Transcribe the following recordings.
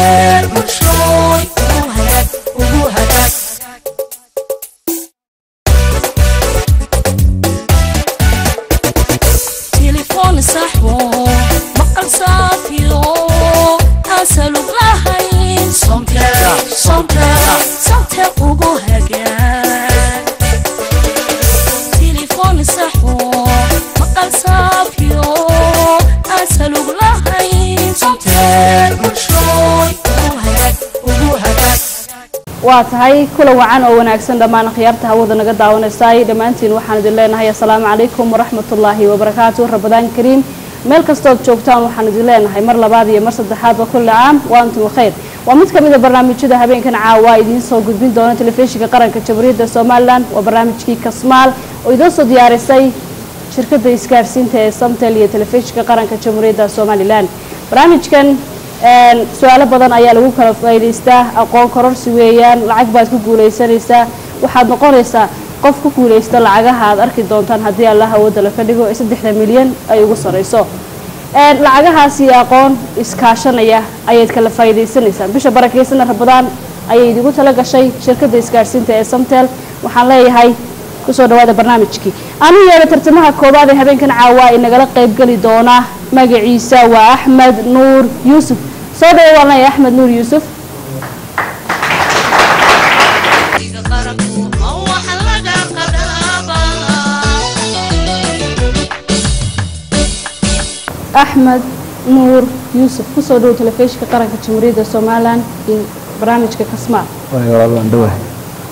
somtel bulshooy ugu hagaag ugu hagaag تليفون صحو مقال صافيو أسألوك لهين صمتك صمتك صمتك ugu hagaag تليفون صحو مقال صافيو أسألوك لهين صمتك bulshooy ugu hagaag ugu hagaag waa tahay kula wacan oo wanaagsan dhammaan khiyaarta hawada naga daawanaysay dhammaantiin waxaan idin leenahay assalaamu calaykum waraxmatullaahi wabarakaatu rabadaan kariim meel kastood joogtaan waxaan idin leenahay mar labaad iyo mar saddexaadba kulli caam wa antum khayr waa mid ka mid a barnaamijyada habeenkan caawa idiin soo gudbin doona telefishinka qaranka jamhuuriyadda somalilan waa barnaamijkii kasmaal oo idiin soo diyaarisay shirkadda isgaarsiinta ee samtel iyo telefishinka qaranka jamhuuriyadda somalilan barnaamijkan een, su-aalo badan ayaa lagu kala faa'iidaystaa aqoon kororsi weeyaan lacag baad ku guulaysanaysaa waxaad noqonaysaa qof ku guulaysta lacagaha aad arki doontaan haddii allah awoodda la ka dhigo ee saddexda milyan ay ugu sarrayso Een, lacagahaasi aqoon iskaashanaya ayaad kala faa'iidaysanaysaan bisha barakaysan rabadaan ayay idigu tala gashay shirkadda isgaarsiinta ee samtel waxaan leeyahay kusoo dhawaada barnaamijkii anu yeedha tartamaha koowaad ee habeenkan caawa inagala qaybgeli doona magaciisa waa axmed nuur yuusuf soo dhawo waan leeyahay axmed nuur yuusuf axmed nuur yuusuf kusoo dhawo telefishinka qaranka jamhuuriyadda somalilan iyo barnaamijka kasmaal waayo walaal waan dhowahay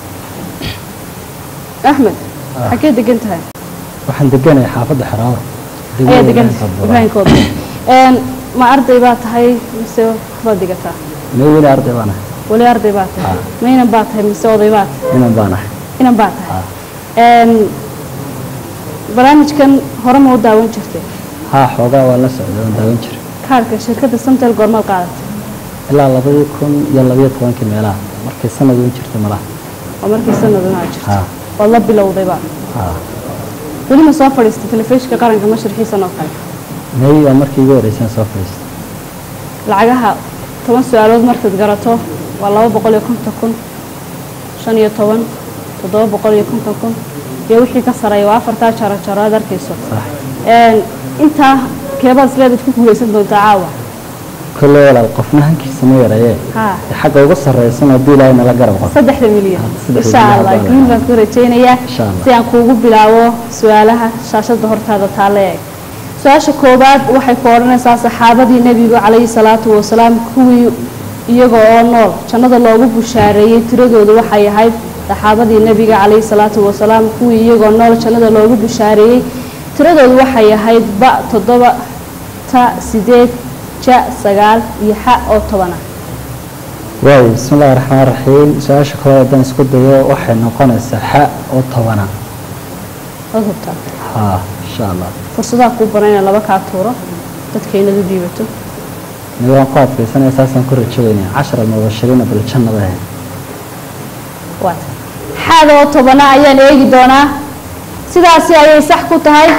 axmed xagee degan tahay waxaan deganahay xaafadda xeraawar ayaa degan ibraahimkooda Een, ma arday baa tahay mise waxbaad digataa mee weli arday baan ahay weli arday baa tahay Ah. ma inan baa tahay mise oday baa tahay inan baan ahay inan baa tahay Een, barnaamijkan hore ma u daawan jirtay haa xoogaa waan la socday waan daawan jiray kaarka shirkadda samtel goormaad qaadatay ilaa labadii kun iyo labayo tobankii meelaha markay sanad uun jirtay malaha oo markii sanaduna jirto haa waad la bilowdayba haa weli ma soo fadhiistay telefishinka qaranka mashrixiisan oo kale may waa markii igu horreysaan soo fadhiistay lacagaha toban su-aalood markaad garato waa laba boqol iyo konton kun shan iyo toban toddoba boqol iyo konton kun iyo wixii ka sareeya waa afartaa jaro jaro aad arkayso sax Een, intaa keebaad isleedaad ku guulaysan doontaa caawa kolley walaal qofna hankiisa ma yareeyee haa dee xagga uga sarreysan haddii ilaahay nala garab qabo saddexda milyan saddexda insha milyan allah baa la guul baan ku rajaynayaa Insha Allah. si aan kuugu bilaabo su-aalaha shaashada hortaada taale eeg su-aasha koowaad waxay ku odhanaysaa saxaabadii nebigu calayhi salaatu wasalaam kuwii iyaga oo nool jannada loogu bushaareeyey tiradoodu waxay ahayd saxaabadii nebiga calayhi salaatu wasalaam kuwii iyagoo nool jannada loogu bushaareeyey tiradoodu waxay ahayd ba toddoba ta sideed ja sagaal iyo xa oo toban ah waayo bismi illaahi raxmaan raxiim su-aasha koowaad haddaan isku dayo waxay noqonaysaa xa oo tobana waad hubtaa haa insha allah fursadaha kuu banan inaan laba kaa tuuro dadka inaad u dhiibato mid waan ku adkaysanaya saasaan ku rajaweynaya cashar almubashiriina biljannada ahayd waata xaada oo tobana ayaan eegi doonaa sidaasi ayay sax ku tahay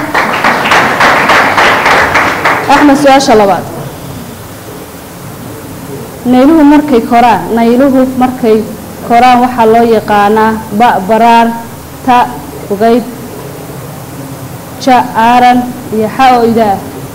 axmed su-aasha labaad nayluhu markay koraan nayluhu markay koraan waxaa loo yaqaanaa ba baraar ta ugayb ja aaran iyo xa oo idaa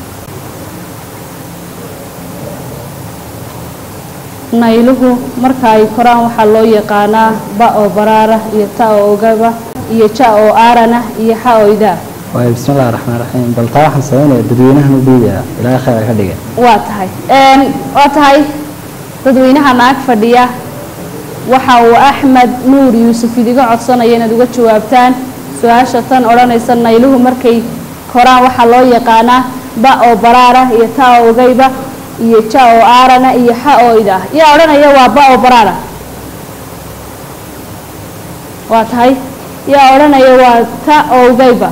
nayluhu marka ay koraan waxaa loo yaqaanaa ba oo baraara iyo ta oo ogaba iyo ja oo aarana iyo xa oo idaa waayo bismi illaahi raxmaan raxiim bal taa waxaan sameynaya dadweynahan u dhiibaya ilaahay khayr ha ka dhiga waa tahay Een, waa tahay dadweynaha naag fadhiya waxa uu axmed nuur yuusuf idiga codsanaya inaad uga jawaabtaan su-aasha tan odhanaysa nayluhu markay koraan waxaa loo yaqaanaa ba oo baraara iyo ta oo ogayba iyo ja oo aarana iyo xa oo idah yaa odhanaya waa ba oo baraara waa tahay yaa odhanaya waa ta oo ogayba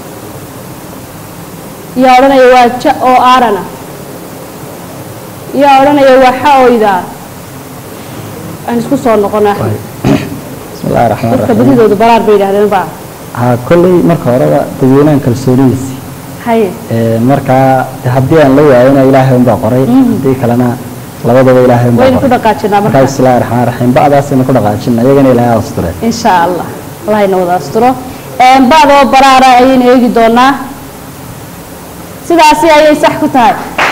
yaa odhanaya waa ja oo aarana yaa odhanaya waa xa oo idaa aan isku soo noqona waayo bismi illaahi raxmaan dadka raxiim badidooda baraar bay yidhahdeen baa haa kolley marka horeba dadweynahan kalsoonidiisi haye Ee, markaa de haddii aan la waayona ilaahay unbaa qoray Mhm. haddii kalena labadaba ilaahay unbaa waynu ku qoray. dhaqaajinaa markaa markaa bismillahi raxmaan raxiim ba'daasaynu ku dhaqaajina iyagana ilaahay asture insha allah allahayna wada asturo Een, ba'da oo baraara ayaynu eegi doonaa sidaasi ayay sax ku tahay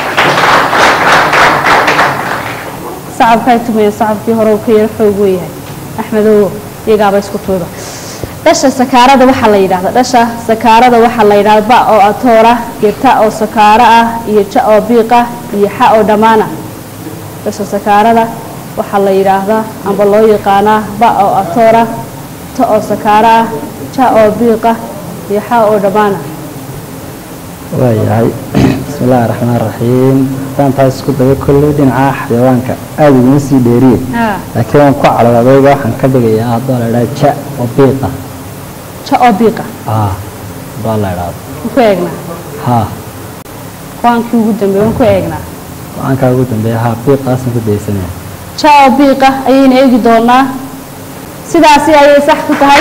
sacabkay tumaya sacabkii hore uu ka yaro xoog weeyahay axmedow iyagaaba isku tuuba dhasha sakaarada waxaa la yidhaahda dhasha sakaarada waxaa la yidhahda ba oo atoora iyo ta oo sakaaro ah iyo ja oo biiq ah iyo xa oo dhammaana dhasha sakaarada waxaa la yidhaahdaa amba loo yaqaanaa ba oo atoora ta oo sakaaro ah ja oo biiq ah iyo xa oo dhammaana waayahay bismillahi raxmaan raxiim haddaan taas isku dayo kolley dhinaca xayawaanka aada iguma sii dheeriye haa laakiin waan ku calad adayga waxaan ka dhigayaa haddoo la idhaha ja oo biiqa ja oo biiqa ah haddoo la idhaahdo waan ku eegnaa haa qur-aankii ugu dambeeye waan ku eegnaa go-aankaa ugu dambeeya haa biiqaasna ku daysanaya ja oo biiqa ayaynu eegi doonaa sidaasi ayay sax ku tahay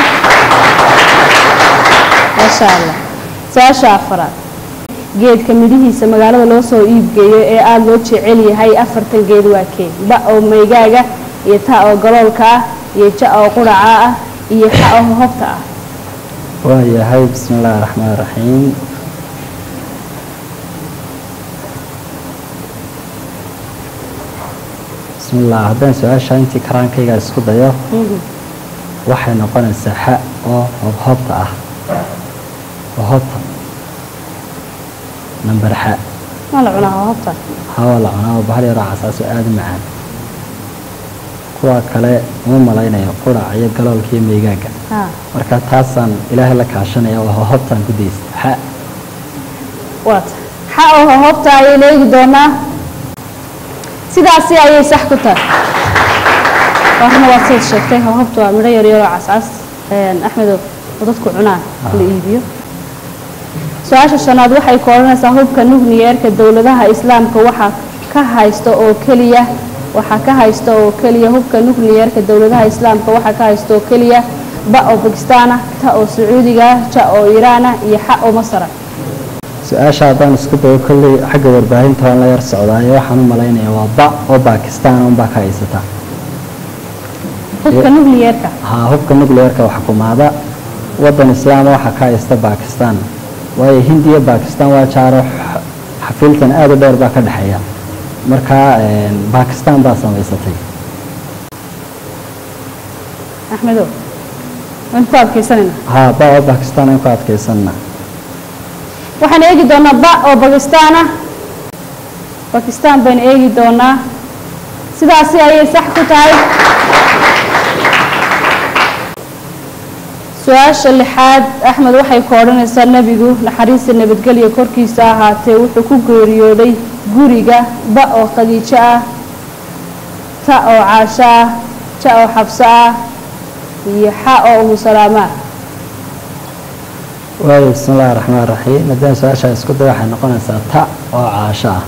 maasha allah su-aasha afaraad geedka midhihiisa magaalada loo soo iibgeeyo ee aada loo jecel yahay afartan geed waa kee ba oo maygaaga iyo ta oo galoolka ah iyo ja oo quraca ah iyo xa oo hohobta ah waayahay bismillahi raxmaan raxiim bismillah haddaan su-aasha intii karaankayga isku dayo Mhm. waxay noqonaysaa xa oo hobhobta ah hobhobta nambar xa ma la cunaa hohobta hawa la cunaa oo bahal yaroo casaaso aada u macaan kuwa kale uma malaynayo qurac iyo galoolka iyo meygaaga haa marka taasaan ilaahay la kaashanaya oo hobhobtaan ku daysta xa waata xa oo hohobta ayaynu eegi doonaa sidaasi ayay sax ku tahay warna waad siad sheegtay hohobta waa midho yaryaroo cascas Een, axmedow oo dadku cunaan la iibiyo su-aasha shanaad waxay ku odhanaysaa hubka nukliyeerka dowladaha islaamka waxaa ka haysta oo keliya waxaa ka haysta oo keliya hubka nukliyeerka dowladaha islaamka waxaa ka haysta oo keliya ba oo bakistaana ta oo sacuudiga ja oo iiraana iyo xa oo masara su-aasha haddaan isku dayo kolley xagga warbaahinta waan la yar socdaayo waxaan u malaynaya waa ba oo baakistaan unbaa ka haysata hubka nukliyeerka haa hubka nucleerka wax xukumaada waddan islaama waxaa ka haysta baakistaan waayo hindiya baakistaan waa jaaro x- xafiiltan aada u dheer baa ka dhexeeya markaa een, baakistaan baa samaysatay axmedow waan ku adkaysanayna haa ba oo baakistaan aan ku adkaysanna waxaan eegi doonaa ba oo bakistaan ah bakistaan baynu eegi doonaa sidaasi ayay sax ku tahay su-aasha lixaad axmed waxay ku odhanaysaa nebigu naxariista nabadgelya korkiisa ahaatee wuxuu ku geeriyooday guriga ba oo khadiijo ah ta oo caasho ah ja oo xabso ah iyo xa oo umu salaamaa waayo bismi illaahi raxmaan raxiim haddaan su-aasha isku dayo waxay noqonaysaa ta oo caasho ah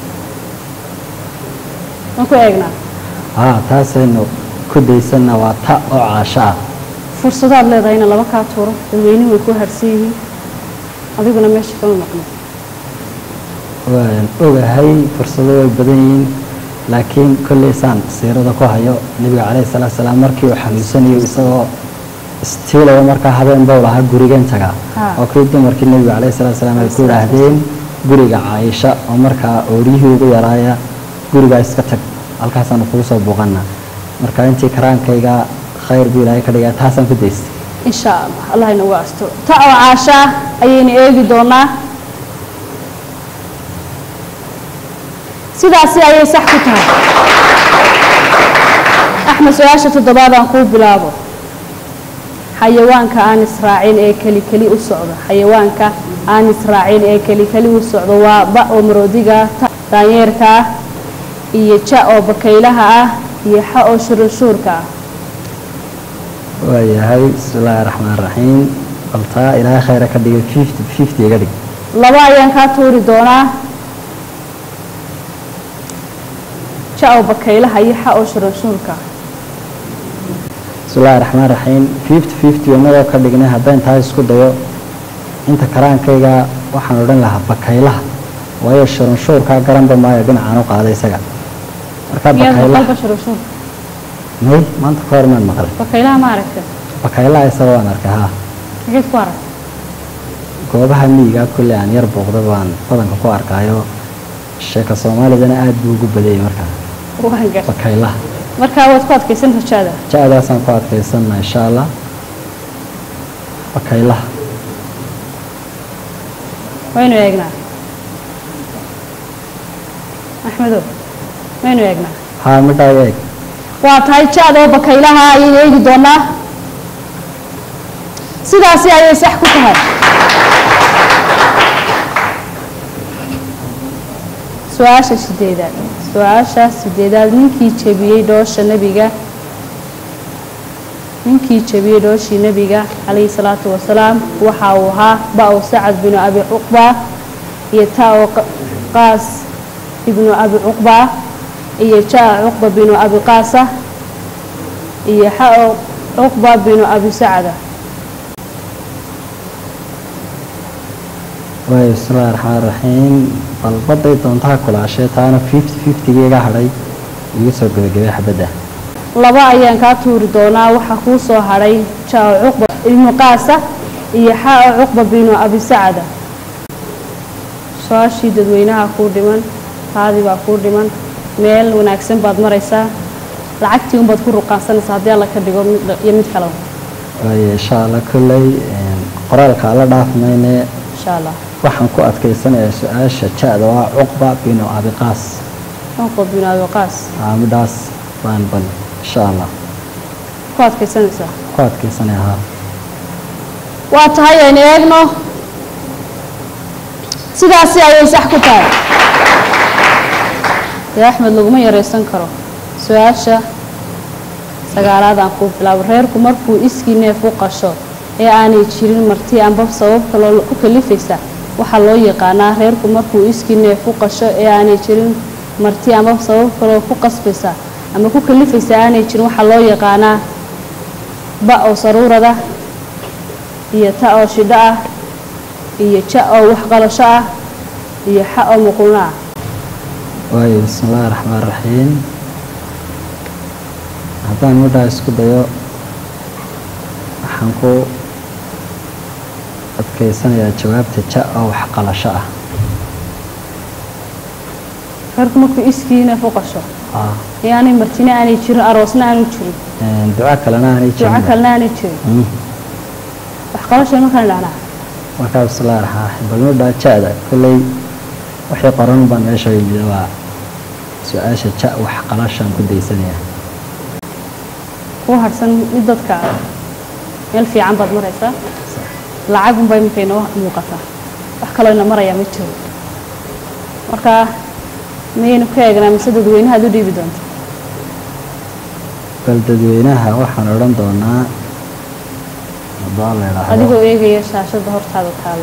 waan ku eegnaa haa taasaynu ku daysanna waa ta oo caasho ah fursadaad leedahay ina laba kaa tuuro dadweynuhu way ku harsan yihiin adiguna meesha kama maqno waan ogahay fursado way badan yihiin laakiin kolley saan siirada ku hayo nebiga calayhi salaatu salaam markii uu xanuunsanayo isagoo istiilaya markaa habeen bow lahaa gurigan tagaa Ha. oo kii dumarkii nebiga calayhi salaatu salaam ay ku idhaahdeen guriga caaisha oo markaa ooriyihii ugu yaraaya gurigaa iska tag halkaasaanu kugu soo buuqana marka intii karaankayga khayr buu ilaahay ka dhigaa taasaan ku daystay insha allah allah inagu asturo ta oo caasho ah ayaynu eegi doonaa sidaasi ayay sax ku tahay axmed su-aasha toddobaad aan kuu bilaabo xayawaanka aan israacin ee keli keli u socdo xayawaanka aan israacin ee keli keli u socdo waa ba oo maroodiga ah ta daanyeerka ah iyo ja oo bakaylaha ah iyo xa oo shurunshuurka ah waayahay bismi illaahi raxmaan raxiim baltaa ilaahay khayra ka dhigay fifty fifty iga dhig laba ayaan kaa tuuri doonaa ja oo bakaylaha iyo xa oo shurunshuurka ah bismi illaahi raxmaan raxiim fifty fifty inagoo ka dhignay haddaan tahay isku dayo inta karaankayga waxaan odhan lahaa bakaylaha waayo shurunshuurkaa garanba maayo dhinacaan u qaaday isaga markaa miyaad maqal bakaylaha bashar ushuur may maanta ka hor maan maqlay bakaylaha ma aragta bakaylaha isaga waan arkay haa xageed ku arag goobaha miyiga kulle aan yar booqda baan badanka ku arkaayo sheeka soomaalidana aad buu ugu badayay markaa waan gar bakaylaha markaa waad ku adkaysan rajaada ja-daasaan ku adkaysana insha allah bakaylaha waynu eegnaa axmedow waynu eegnaa haa midhaa eeg waa tahay ja-da oo bakaylaha ayaynu eegi doonaa sidaasi ayay sax ku tahay su-aasha sideedaad su-aasha sideedaad ninkii jebiyey dhoosha nebiga ninkii jebiyey dhooshii nebiga calayhi salaatu wasalaam waxa uu ahaa ba-o sacad binu abi cuqba iyo ta-o qaas ibnu abi cuqba iyo ja-a cuqba binu abi qaasa iyo xa-o cuqba binu abi sacda waayo bismillahi raxmaan raxiim balbaday doontaha kulaashee taana fifty fiftygiiga hadhay igu soo gebagabay xabadda laba ayaan kaa tuuri doonaa waxaa kuu soo hadhay ja-o cuqba ibnu qaasa iyo xa-o cuqba binu abi sacda su-aashii dadweynaha kuu dhiman taadii baa kuu dhiman meel wanaagsan baad maraysaa lacagtii unbaad ku ruqaansanaysaa haddii alla ka dhigo mid iyo mid kaleba waayo insha allah kolley qoraalka alla dhaaf mayne insha allah waxaan ku adkaysanayaa su-aasha ja-da waa cuqba binu abiqaas cuqba binu abi qaas aa midhaas baan bal insha allah ku adkaysanaysaa ku adkaysanaya haa waa tahay aynu eegno sidaasi ayay sax ku tahay dee axmed laguma yaraysan karo su-aasha sagaalaad aan kuu bilaabo reerku markuu iskii neef u qasho ee aanay jirin marti amba sabab kaloo ku kalifaysa waxaa loo yaqaanaa reerku markuu iskii neef u qasho ee aanay jirin marti amba sabab kaloo ku qasbaysa ama ku kalifaysa aanay jirin waxaa loo yaqaanaa ba oo saruurada iyo ta oo shidho ah iyo ja oo waxqalasho ah iyo xa oo muquuno ah waayo bismillahi raxmaan raxiim haddaan midhaa isku dayo waxaan ku adkaysanayaa jawaabta ja oo waxqalasho ah reerku markuu iskii neef u qasho aa ee aanay martina aanay jirin aroosna aanu jirin duco kalena aanay duco jirin kalena aanay jirin Mm. waxqalashay markaan dhahnaa markaa bismillahi raxmaan raxiim bal midhaa ja-da kolley wixii qoran baan meesha yimid waa su-aasha ja waxqalashaan ku daysanayaa kuu harsan mid dadka meel fiican baad maraysaa lacag unbaa iminka inoo muuqataa wax kaloo ina marayaa ma jiro marka mayaynu ka eegnaa mise dadweynaha ad u dhiibi doonta bal dadweynaha waxaan odhan doonaa haddaan la idhaahdo adigoo eegaya shaashada hortaada taala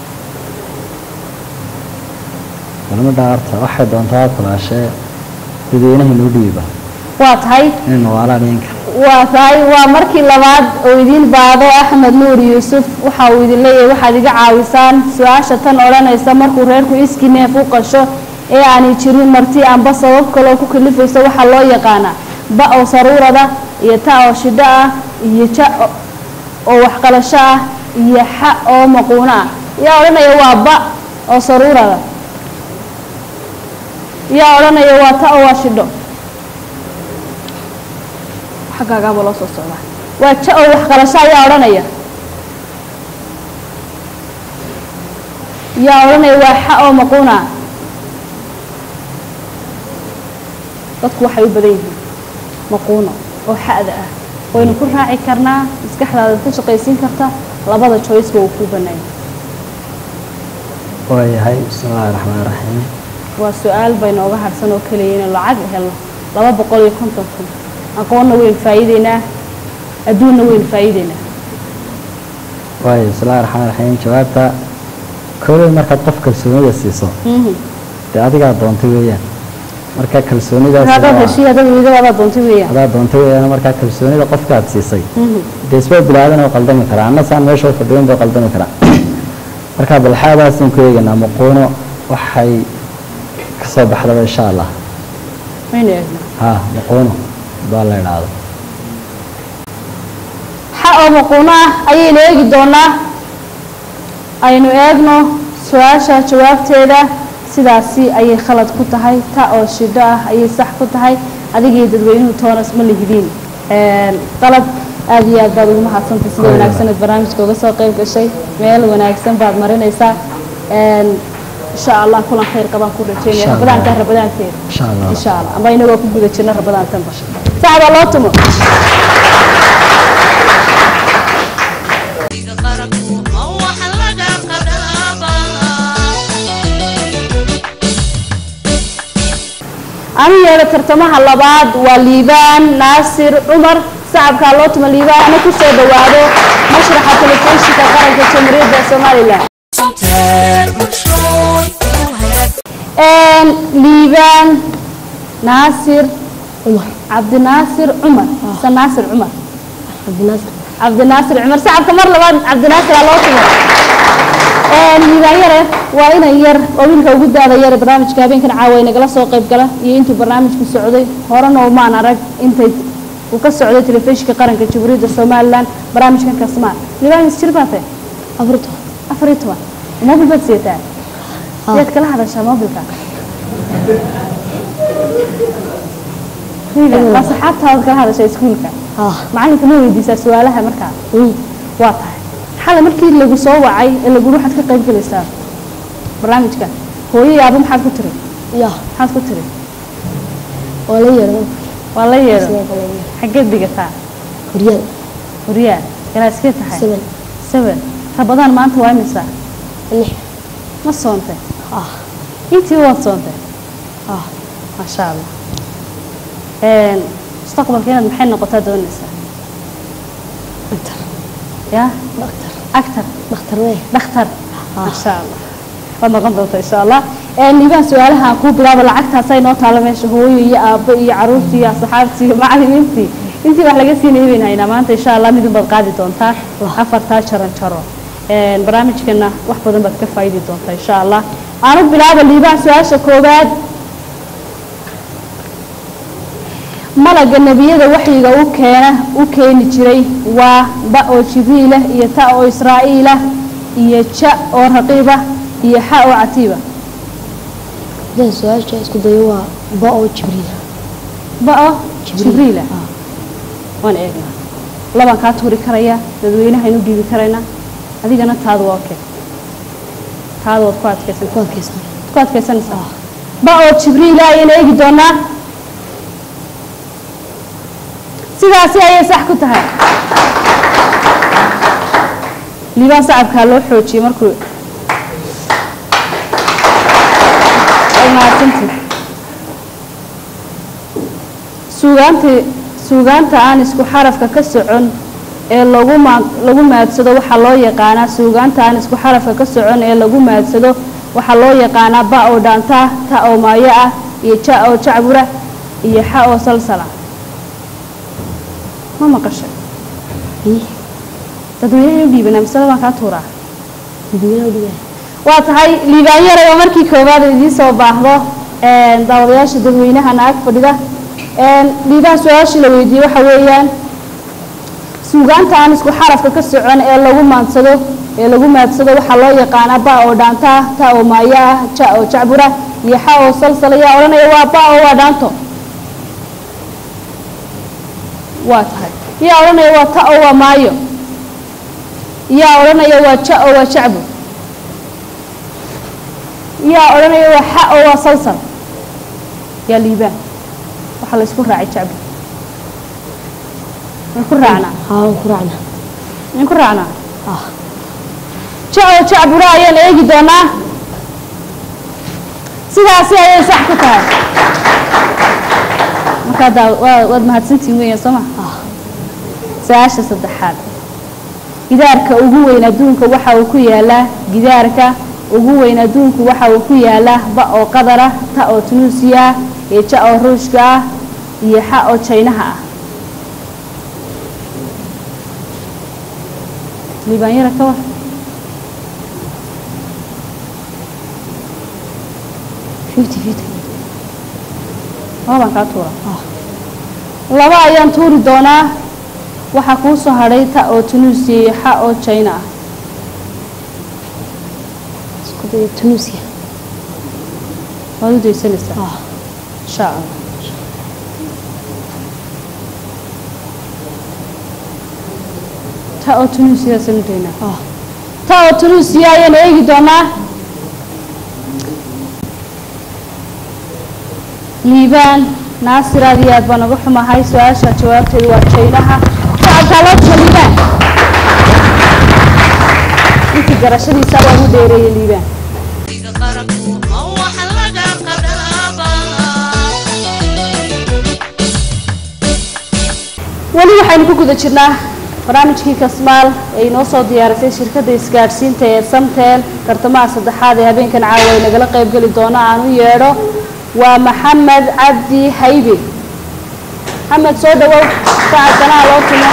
bal midhaa horta waxay doontaa kulaashee dadweynaha inuu dhiiba waa tahay inay nawaalaan ninka waa tahay waa markii labaad oo idiin baado axmed nuur yuusuf waxa uu idin leeyahay waxaad iga caawisaan su-aasha tan odhanaysa markuu reerku iskii neef u qasho ee aanay jirin marti amba sabab kaloo ku kalifaysa waxaa loo yaqaanaa ba oo saruurada iyo ta oo shidho ah iyo ja o- oo waxqalasho ah iyo xa oo maquuno ah yaa odhanaya waa ba oo saruurada yaa odhanaya waa ta oo waa shidho xaggaagaaba loo soo socdaa waa ja oo waxqalasho ayaa odhanaya yaa odhanaya waa xa oo maquuna dadku waxay u badan yihiin maquuno oo xa'da ah waynu ku raaci karnaa maskaxdaada ku shaqaysiin karta labada joyceba uu kuu banaanya waayahay bismillahi raxmaan raxiim waa su-aal bay nooga harsan oo keliya inaynu lacag helno laba boqol iyo konton kun aqoonna waynu faa'iideynaa adduunna waynu faa'iideynaa waayo bismillahi raxmaan raxiim jawaabta kooley markaad qof kalsoonida siiso Mhm. dee adigaa doontay weeyaan marka kalsoonidaas markaad waa- heshiya dad wiidadaada doontay weeyaan adaa doontay weeyaan markaa kalsoonida qofkaad siisay Mhm. dee isbaa bilaadan oo qaldami karaa anna saan meesha fadhiyon bay qaldami karaa marka balxaadaasaan ku eegaynaa maquuno waxay kasoo baxdaba insha allah maynu eegnaa ha maquuno baa la idhaahdo xa oo maquuno ah ayaynu eegi doonaa aynu eegno su-aasha jawaabteeda sidaasi ayay khalad ku tahay ta oo shidho ah ayay sax ku tahay adigii dadweynuhu toonas ma lihidiin qalad aad iyo aad baad ugu mahadsantay sida wanaagsan aad barnaamijka uga soo qayb gashay meel wanaagsan baad marinaysaa insha allah kulan khayr qabaan ku rajeynaya Insha Allah. rabadaanka rabadaanteeda insha allah insha allah amba inagoo ku guda jirna rabadaantanba saxbaa loo tumo anu yeedho tartamaha labaad waa liibaan naasir cumar sacabkaa loo tuma liibaan ana ku soo dhawaado mashraxa telefishinka qaranka jamhuuriyadda somalilan liibaan naasir cumar cabdinaasir cumar se naasir cumar cabdinaasir cabdinaasir cumar sacabka mar labaad cabdinaasir aa loo tuma liibaan yare waa inan yar oo wiilka ugu daada yare barnaamijka habeenkan caawa nagala soo qayb gala iyo intuu barnaamijku socday horena umaan arag intay uu ka socday telefishinka qaranka jamhuuriyadda somalilan barnaamijkan kasmaan liibaan mis jir baa tahay afarto afar iyo toban mobil baad siyataa siyaad kala hadashaa mobilka waa saxaabtaada kala hadashaa iskuulka ah macalinka ma weydiisaa su-aalaha markaa mm. waa tahay xalay markii lagu soo wacay ee lagu waxaad ka qayb galaysaa barnaamijka hooyo iyo aabo maxaad ku tiri ya maxaad ku tiri waa la yeero waa la yeedho sidoo kale xaggeed dhigataa horyada horyaa ilaa iskee tahay seven seven rabadaan maanta waa imisa lix ma soontay ah intii waad soontay ah maasha allah mustaqbalka inaad maxay noqotaa doonaysaa dhaktar ya dhaktar actor dhaktar wey dhakhtar Ah. maasha allah waad noqon doontaa insha allah niibaan su-aalaha kuu bilaabo lacagtaasay noo taalo meesha hooyo iyo aabbo iyo caruurtii iyo asxaabtii iyo macallimiintii intii wax laga siinayay baynu haynaa maanta insha allah midun baad qaadi doontaa afartaa jaran jaro Een, barnaamijkana wax badan baad ka faa'iidi doontaa insha allah aanu bilaabo liibaan su-aasha koowaad malaga nebiyada waxyiga u keena u keeni jiray waa ba oo jibriilah iyo ta oo israa'iilah iyo ja oo raqiibah iyo xa oo catiiba hadaan su-aasha isku dayo waa ba oo jibriil ba oo Jibriil. jibriilah ah waan eegnaa labaan kaa tuuri karaya dadweynahaynu dhiibi karaynaa adigana taadu waa okay taadu waad ku adkaysan ku adkaysan ku adkaysanaysaa ba oo jibriila ayaynu eegi doonaa sidaasi ayay sax ku tahay liibaan sacabkaa loo xoojiyey markuu ay mahadsantihi suugaantii suugaanta aan isku xarafka ka socon ee lagu maa lagu maadsado waxaa loo yaqaanaa suugaanta aan isku xarafka ka socon ee lagu maadsado waxaa loo yaqaanaa ba oo dhaanta ta oo maayo ah iyo ja oo jacbura iyo xa oo salsala ma maqashay ii dadweynaha u dhiibanaa masale baan kaa tuuraa dadweynaha dhigaa waa tahay liibaan yaray oo markii koowaad idiin soo baahdo een, daawadayaasha dadweynaha naag fadhida een, liibaan su-aashii la weydiiyey waxa weeyaan suugaanta aan isku xarafka ka socon ee lagu maadsado ee lagu maadsado waxaa loo yaqaanaa ba oo dhaanta ah ta oo maayo ah ja oo jacbura iyo xa oo salsala yaa odhanaya waa ba oo waa dhaanto waa tahay yaa odhanaya waa ta oo waa maayo yaa odhanaya waa ja oo waa jacbur yaa odhanaya waa xa oo waa salsal yaa liibaan waxaa la isku raacay jacbur waan ku raacnaa haa waan ku raacna waan ku raacnaa ah ja oo jacbura ayaan eegi doonaa sidaasi ayay sax ku tahay markaa daa waa waad mahadsantihin weeyaan soo ma ah su-aasha saddexaad gidaarka ugu weyn adduunka waxa uu ku yaalaa gidaarka ugu weyn adduunku waxa uu ku yaalaa ba oo qadar ah ta oo tunuusiya ah iyo ja oo ruushka ah iyo xa oo jaynaha ah liibaanyara ka war fifty fifty labaan kaa tuura laba ayaan tuuri doonaa waxaa kuu soo hadhay ta oo tunuusiya iyo xa oo china ah isku dayo tunisia waad u daysanaysaa ah insha allah ta oo tunuusiya sanu daynaa ah ta oo tunuusiya ayaan eegi doonaa liibaan naasir aad iyo aad baan uga xumahay su-aasha jawaabteedu waa jaynaha shacabkaa loo jiro liibaan intii garashadiisa waa ugu dheereeyay liibaan weli waxaynu ku guda jirnaa barnaamijkii kasmaal ee inoo soo diyaarisay shirkadda isgaadhsiinta ee samtel tartamaha saddexaad ee habeenkan caawa ay nagala qaybgeli doono aan u yeedho waa maxamed cabdi haybe maxamed soo dhawow saacadanaha loo tumo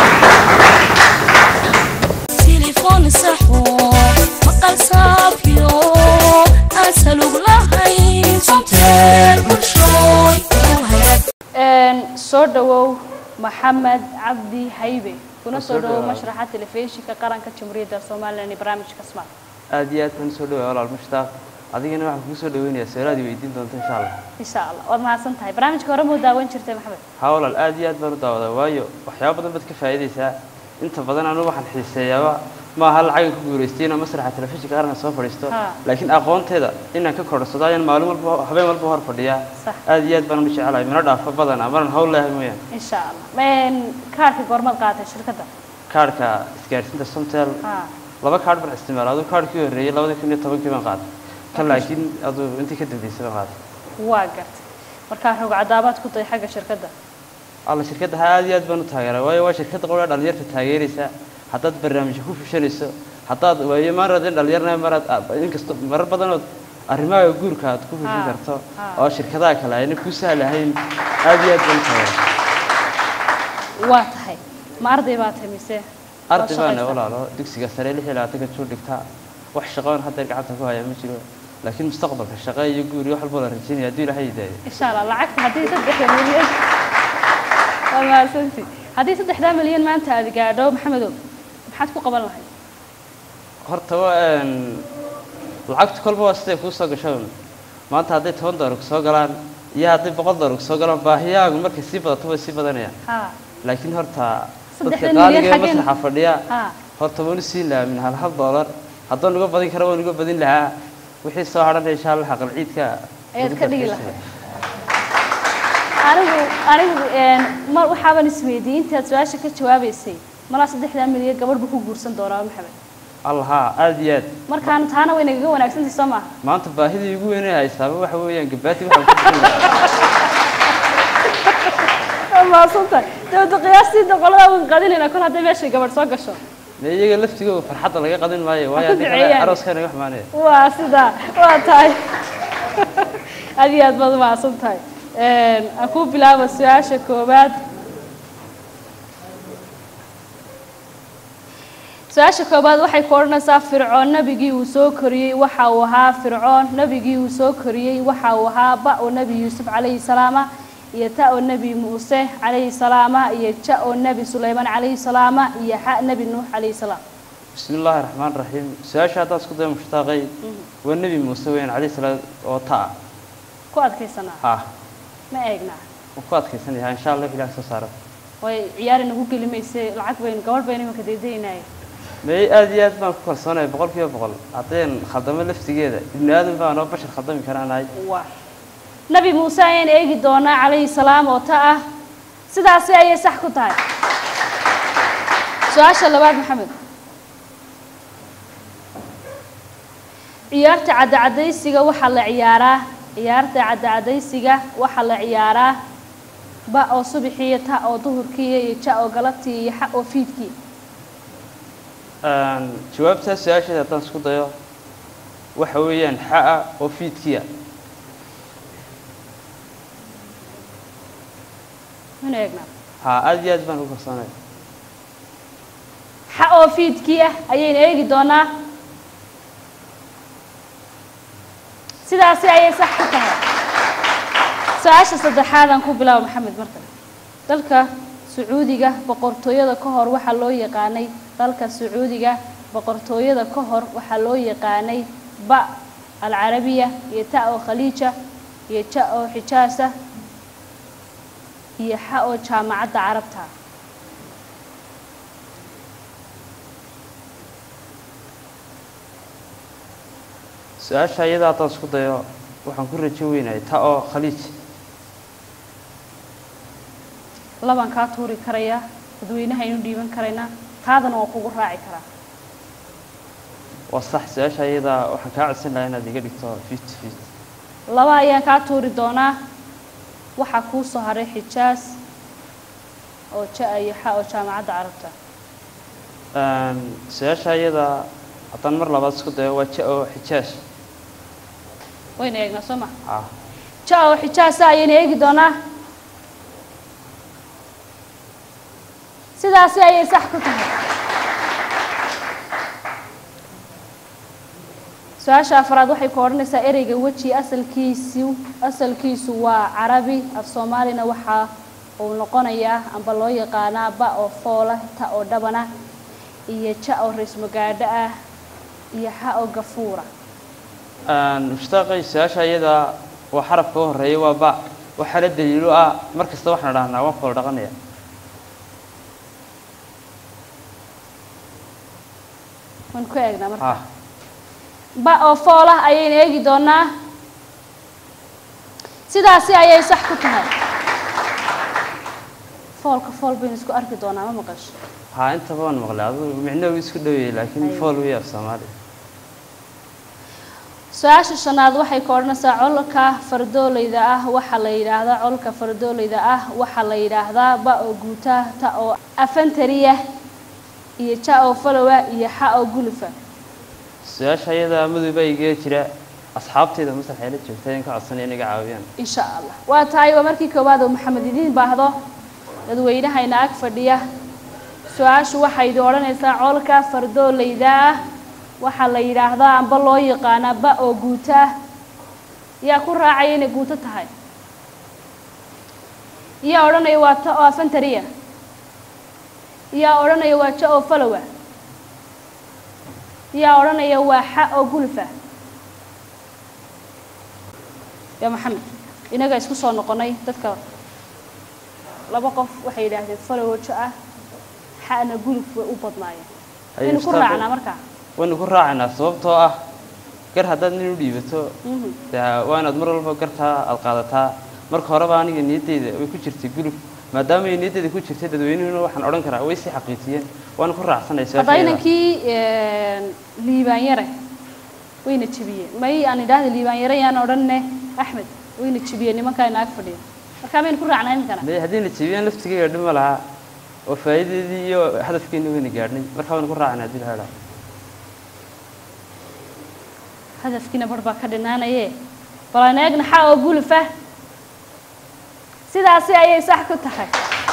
تليفون صحو مقال صافيو أسألوك لهي صمتين مشروي وهيك Een, soo dhawow maxamed cabdi haybe kuna soo dhawow mashraxa telefishinka qaranka jamhuuriyadda somalilan ee barnaamijka kasmaal aad iyo aad baan soo dhawaa walaal mushtaaq adigana waxaan kugu soo dhaweynayaa su-aalaad i weydiin doonta insha allah insha allah waad mahadsan tahay barnaamijka hore muu daawan jirtay maxamed haa walaal aad iyo aad baan u daawadaa waayo waxyaaba badan baad ka faa'iidaysaa inta badan anigu waxaan xiiseeyaaba ma aha lacagan ku guulaystay inaan masraxa telefishinka qaranka soo fadhiisto Ha. laakiin aqoonteeda inaan ka korodhsado ayaan maalin walba habeen walba hor fadhiyaa Sax. aad iyo aad baan u jecelahay mana dhaafo badana maran hawl leehay mooyaan insha allah Een, kaarka goormaad qaatay shirkadda kaarhka isgaarsiinta somtel ha laba kaarh baan isticmaala aduu kaarhkii horreeyey labada kun iyo tobankii baan qaaday kan laakiin aduu intii ka dambeysay baan qaaday waa gartay markaa rog cadaabaad ku tahay xagga shirkadda alla shirkadda ha aad iyo aad baan u taageeraa waayo waa shirkadda qowla dhalinyarta taageeraysa haddaad barnaamijyo ku fushanayso haddaad waayo maaraad in dhalinyarna maraad inkasta marar badanood arrimaha guurka aad ku fushan Ha, karto ha. oo shirkadaha kale ayna ku sahlahayn aad iyo aad baan u taageeraa waa tahay ma arday baa tahay mise arday Waa baana shaqaysta? walaalo dugsiga sare lix iyo labaatanka juu dhigtaa wax shaqoon haddeer gacanta ku haya ma jiro laakiin mustaqbalka shaqo iyo guur iyo wax walba la rajaynaya hadduu ilaahay idaayo insha allah lacagta haddii saddexda milyan waa mahadsanti haddii saddexdaa milyan maanta aad gaadho maxamedow maxaad ku qaban lahayd horta waa een, lacagtu kolba waa siday kuu soo gasho un. maanta hadday toban doolar kusoo galaan iyo hadday boqol doolar kusoo galaan baahiyaagu markay sii badato way sii badanayaan ha laakiin horta Saddexda dadka milyan qaaliga ee xaggeen? masraxa fadhiya ha horta waan u siin lahaa min hal hal doolar haddaan uga badin kara waan uga badin lahaa wixii soo hadhan insha allah xaqal ciidka Ayaad ka dhigi lahayd. anigu anigu een, mar waxaaban isweydiiyey intaad su-aasha ka jawaabaysay malaa saddexdaa milyan gabadh buu ku guursan doonaa maxamed allaha aad iyo aad markaan taana way nagaga wanaagsantahay soo maaha maanta baahidii ugu weynay haysaaba waxa weeyaan gabaati waxaan ku bixin lahaa waa mahadsantahay dawladda qiyaastii boqolada waan qadinayna kol hadday meeshay gabadh soo gasho dee iyaga laftigooda farxadda laga qadin maayo waayo ku haddii kale duceeyaan. arooskana wax maanaya waa sidaa waa tahay aad iyo aad baad u mahadsan tahay Een, aan ku bilaabo su-aasha koowaad su-aasha koowaad waxay ku odhanaysaa fircoon nabigii uu soo koriyey waxa uu ahaa fircoon nabigii uu soo koriyey waxa uu ahaa ba oo nebi yuusuf calayhi salaama iyo ta oo nebi muuse calayhi salaama iyo ja oo nebi sulaymaan calayhi salaama iyo xa nebi nuux calayhi salaam bismi illaahi raxmaan raxiim su-aasha haddaan isku dayo mushtaaqay waa nebi muuse weyn calayhi salaam oo ta ku adkaysanaa ha ma eegnaa wuu ku adkaysan yahay insha allah ilaah soo saaro way ciyaari nagu geli mayse lacag baynu gabadh baynu imanka daydaynaaye may aad iyo aad baan ku kalsoonahay boqol kiiba boqol haddeen khaldamo laftigeeda ibni aadan baan oo bashar khaldami karaanahay waa nabi muuse ayaan eegi doonaa calayhi salaam oo ta ah sidaasi ayay sax ku tahay su-aasha labaad maxamed ciyaarta cadacadaysiga waxaa la ciyaaraa ciyaarta cadacadaysiga waxaa la ciyaaraa ba oo subaxiiyo ta oo duhurkiiya iyo ja oo galabtii iyo xa oo fiidkii Een, jawaabtaa su-aasheeda haddaan isku dayo waxa weeyaan xa-a oo fiidkiya mana eegnaa ha aad iyo aad baan ku kalsoonahay xa oo fiidkii ah ayaynu eegi doonaa sidaasi ayay sax ku tahay su-aasha saddexaad aan ku bilaabo maxamed marka dalka sacuudiga boqortooyada ka hor waxaa loo yaqaanay dalka sacuudiga boqortooyada ka hor waxaa loo yaqaanay ba alcarabiya iyo ta oo khaliija iyo ja oo xijaasa iyo xa oo jaamacadda carabta su-aasha iyada haddaan isku dayo waxaan ku rajo weynahay ta oo khaliij labaan kaa tuuri karayaa dadweynaha aynu dhiiban karaynaa taadana waan kugu raaci karaa waa sax su-aasha iyada waxaan kaa codsan lahaa inaad iga dhigto fifty fifty laba ayaan kaa tuuri doonaa waxaa kuu soo haray xijaas oo ja iyo xa oo jaamacadda carabta su-aasha iyada haddaan mar labaad isku dayo waa ja oo xijaaj wayna eegnaa soo ma ah ja oo xijaasa ayayna eegi doonaa sidaasi ayay sax ku tahay su-aasha afraad waxay ku odhanaysaa ereyga weji asalkiisu asalkiisu waa carabi af soomaalina waxaa uu noqonayaa amba loo yaqaanaa ba oo foola ta oo dhabana iyo ja oo raysmagaadho ah iyo xa oo gafuura mushtaaqay su-aasha iyada waa xarafka u horeeya waa ba waxaa la daliilo ah mar kasta waxaan dhahnaa waan fool dhaqanaya waan ku eegnaa marka ah ba oo fool ah ayayna eegi doonaa sidaasi ayay sax ku tahay foolka fool baynu isku arki doonaa ma maqasho haa intaba waan maqlay adigu micnahu isku dhoweyay laakiin Aywa. fool wey af soomaali su-aasha shanaad waxay ka odhanaysaa colka fardoolayda ah waxaa la yidhaahdaa colka fardoolayda ah waxaa la yidhaahdaa ba oo guuta ta oo afantariya iyo ja oo falowa iyo xa oo gulufa su-aasha iyada madowba iga jira asxaabteyda masraxee la joogta in ka codsanaya in iga caawiyaan insha allah waa tahay waa markii koowaad oo maxamed idiin baahdo dadweynahayna ag fadhiya su-aashu waxay idin odhanaysaa colka fardoolayda ah waxaa la yidhaahdaa amba loo yaqaanaa ba oo guuto ah yaa ku raacaya inay guuto tahay yaa odhanaya waa ta oo afantariya yaa odhanaya waa ja oo falowa yaa odhanaya waa xa oo gulfa yaa maxamed inaga isku soo noqonay dadka laba qof waxay yidhaahdeen falowo ja ah xana guluf way u badnaayeen Haye, waynu ku Mustafa. raacnaa markaa waynu ku raacaynaa sababtoo ah gar haddaad nin u dhiibato Mhm. dee waa inaad mar walba gartaa aad qaadataa marka horeba aniga niyaddeyda way ku jirtay gulub maadaama ay niyaddeyda ku jirtay dadweynuhuna waxaan odhan karaa way sii xaqiijiyeen waana ku raacsanay hadda inankii liibaanyare wayna jebiyeen may aan idhaahda liibaanyare yaan odhanne axmed wayna jebiyeen nimankaa ina ag fadhiya markaa maynu ku raacnaa iminkana may haddii na jebiyaan laftigeyga dhib ma laha oo faa'iidadeedii iyo hadafkeena wayna gaadhnay marka waynu ku raacnay haddii la helaa hadafkiina bar baa ka dhinaanaye bal aan eegna xa oo gulufa sidaasi ayay sax ku tahay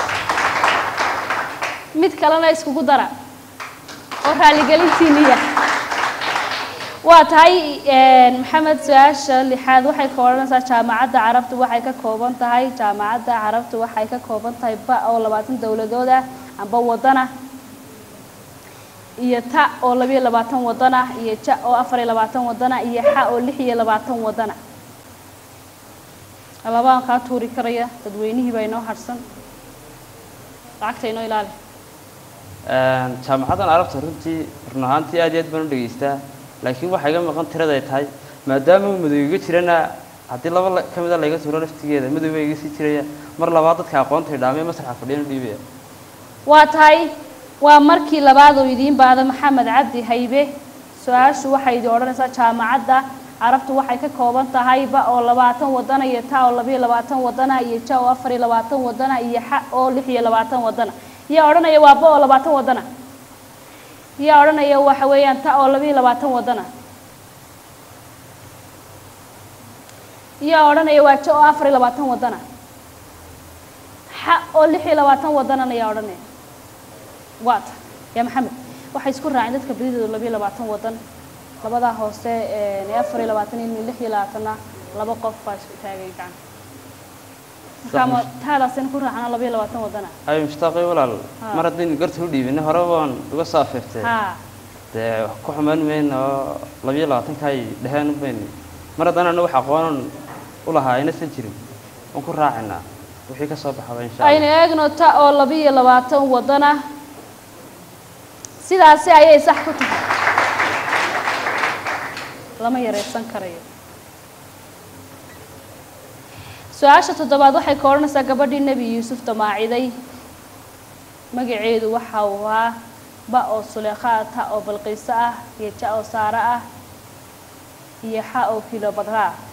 mid kalena iskugu dara oo raaligelintiiniya waa tahay maxamed su-aasha lixaad waxay ka odhanaysaa jaamacadda carabtu waxay ka kooban tahay jaamacadda carabtu waxay ka kooban tahay ba oo labaatan dowladood ah amba wadana iyo ta oo labiyo labaatan wadan ah iyo ja oo afar iyo labaatan wadan ah iyo xa oo lix iyo labaatan wadan ah labaan kaa tuuri karaya dadweynihii baa inoo harsan lacagta inoo ilaali jaamacaddan arabta runtii run ahaantii aad iyo aad baan u dhegaystaa laakiin waxaa iga maqan tirada ay tahay maadaama uu madow iga jirana haddii laba la- ka mida layga tuuro laftigeeda madow baa iga sii jiraya mar labaad dadka aqoonta idhaamay masraxa fadhiyana dhiibaya waa tahay waa markii labaad oo idiin baada maxamed cabdi haybe su-aashu waxay idin odhanaysaa jaamacadda carabtu waxay ka kooban tahay ba oo labaatan wadana iyo ta oo labiyo labaatan wadana iyo ja oo afar iyo labaatan wadana iyo xa oo lix iyo labaatan wadana yaa odhanaya waa ba oo labaatan wadana yaa odhanaya waxa weeyaan ta oo labiyo labaatan wadana yaa odhanaya waa ja oo afar iyo labaatan wadana xa oo lix iyo labaatan wadanana yaa odhanaya waata yaa maxamed waxay isku raaceen dadka badidooda labiyo labaatan wadan labadaa hoose ee afar iyo labaatan iyo lix iyo labaatanna laba qof baa isku taagay gacan markaa ma taadaasina ku raacana laba iyo labaatan wadana ay mushtaaqay walaal Ha. mar haddaynu garta u dhiibinay hore waan uga soo afeeftay ha dee wax ku xumaan mayno oo labiyo labaatanka ay dheheen baynu mar haddana anu wax aqoonan u lahaa aynaysan jirin waan ku raacinaa wixii ka soo baxaba insha aynu allah eegno ta oo laba iyo labaatan wadana sidaasi ayay sax ku tahay lama yareysan karayo su-aasha toddobaad waxay ka odhanaysaa gabadhii nebi yuusuf damaaciday magaceedu waxa uu ahaa ba oo suleekha ah ta oo balqiiso ah iyo ja oo saare ah iyo xa oo kilo badra ah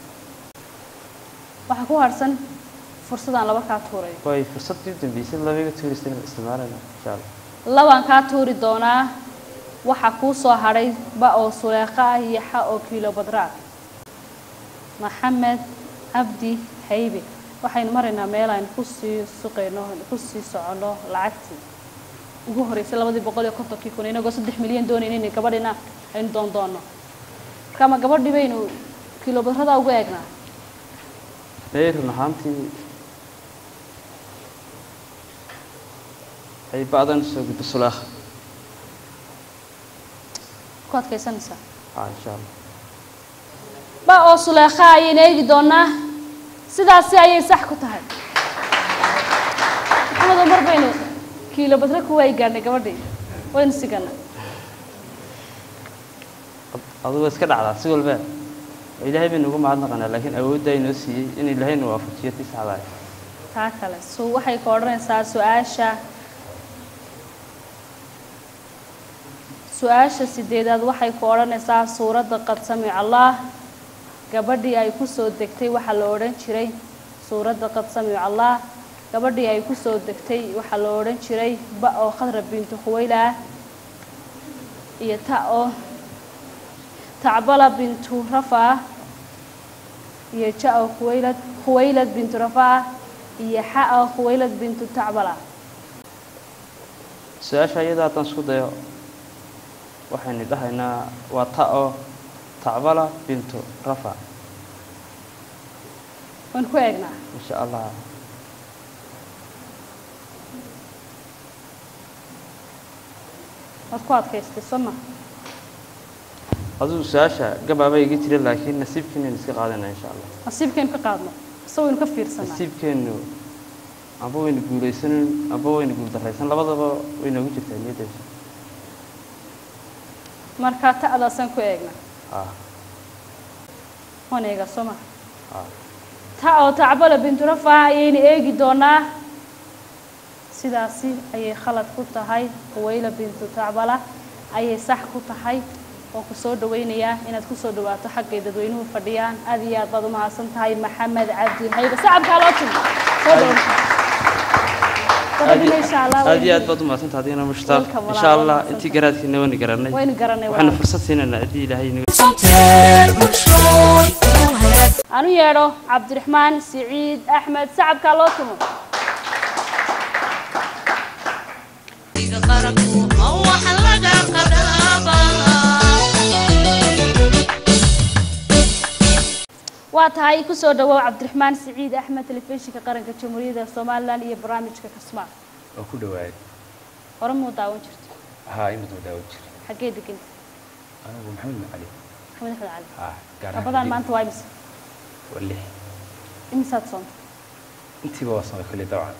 waxaa ku harsan fursadaan laba kaa tuuray way fursaddii dambeysay labiga tuurista isticmaalayna insha allah labaan kaa tuuri doonaa waxaa kuu soo hadhay ba oo suleekha ah iyo xa oo kiilo badraa maxamed cabdi haybe waxaynu maraynaa meel aynu kusii suqayno kusii soconno lacagtii ugu horeysay labadii boqol iyo kontonkii kun inagoo saddex milyan doonayna inay gabadhina aynu doon doonno marka ma gabadhii baynu kiilo badrada ugu eegnaa may run ahaantii ay ba'dan soo gudbo sulaakha ku adkaysanaysaa ah insha allah ba oo suleekha ayaynu eegi doonaa sidaasi ayay sax ku tahay maxamedo mar baynu kiilo badre kuwa ay gaadhnay gabadhii waynu sigana adugu iska dhacdaa si walba oo ilaahay baynu ugu mahadnaqanaa laakiin awoodda inoo siiyey in ilaahayna waafajiyo tii saxda ah taa kale su waxay ka odhanaysaa su-aasha su-aasha sideedaad waxay ku odhanaysaa suuradda qad samica allah gabadhii ay ku soo degtay waxaa la odhan jiray suuradda qad samica allah gabadhii ay ku soo degtay waxaa la odhan jiray ba oo khadra bintu khuwayla ah iyo ta oo tacbala bintu rafa ah iyo ja oo khuwaylad khuwaylad bintu rafa ah iyo xa oo khuwaylad bintu tacbala su-aasha iyada haddaan isku dayo waxaynu dhahaynaa waa ta oo tacbala bintu rafa waan ku eegnaa insha allah waad ku adkaystay soo ma adigu su-aasha gabaaba iga jira laakiin nasiibkeenaynu iska qaadanaa insha allah nasiibkaynu ka qaadno ise waynu ka fiirsanaa nasiibkeennu amba waynu guulaysanan amba waynu guuldarraysan labadaba way noogu jirtaa niyaddeeda markaa ta'daasaan ku eegnaa ah waan eegaa soo ma ah ta oo tacbala bintu rafa ayaynu eegi doonaa sidaasi ayay khalad ku tahay huwayla bintu tacbala ayay sax ku tahay waan ku soo dhawaynayaa inaad ku soo dhawaato xaggay dadweynuhu fadhiyaan aad iyo aad baad u mahadsan tahay maxamed cabdi hayba sacabkaa loo timi soo dhawo gabadhina insha allah aad iyo aad waynu- baad u mahadsantaha adigana mushtaaq Welcome, insha walaal, allah waad intii mahadsantahay. garaadkiina waynu garanay waynu garanay waxaanu walaal. fursad siinaynaa haddii ilaahay inaga aan u yeedho cabdiraxmaan siciid axmed sacabkaa loo tumo waa tahay kusoo dhawow cabdiraxmaan siciid axmed telefishinka qaranka jamhuuriyadda somalilan iyo barnaamijka kasmaa oo ku dhawaad hore muu daawan jirto haa imid daawo jira xaggee deganta anigu maxamed cali maxamed axmed cali haa gaar rabadaan maanta waa imise waa lix imisaad soonta intiiba waa samay kulli dabcan